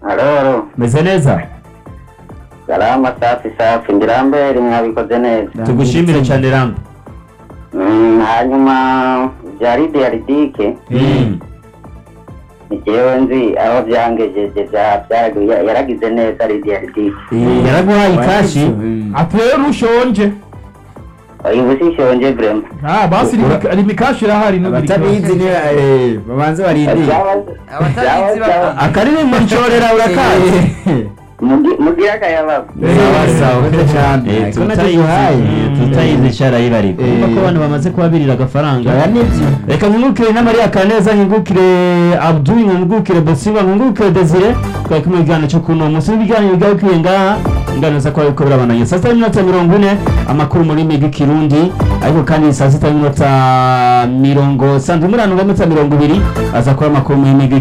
Aroro meze neza garama safi safi ndi Lambert mwabikoze neza tugushimire cyane ramba Mm, hanyuma jaride ya ridike Mm. ni jewe nzi aho byangejeje bya- byaragu- ya- yaragize neza ridi ya ridike yaraguhaye ikashi ati rero ushonje oya ubu sishonje vrema Ah, basi Ura- ni mikashi irahari ntugire abatabizi ikibazo. ni eh, babanze barindire abatabizi baka akaririmbo nshorera urakazi mugira akayababa Eh, sawa sawa meze cyane Eh, ariko tutayizi natatuhaye eh, tutayizi cyarayibarika Eh. urumva ko abantu bamaze kubabirira agafaranga aya nibyo reka nkungukire na Maria Kaneza nkungukire Abdul nkungukire Bosiba nkungukire Desire twari kumwe mu kiganiro cyo kuno munsi w'ibiganiro byawe ngaha ingano za kwawe kobera bananye saa sita n'iminota mirongo ine amakuru mu rurimi rw'ikirundi ariko kandi saa sita n'iminota mirongo sandwi muri mirongo ibiri aza kuba amakuru mu rurimi rw'igihe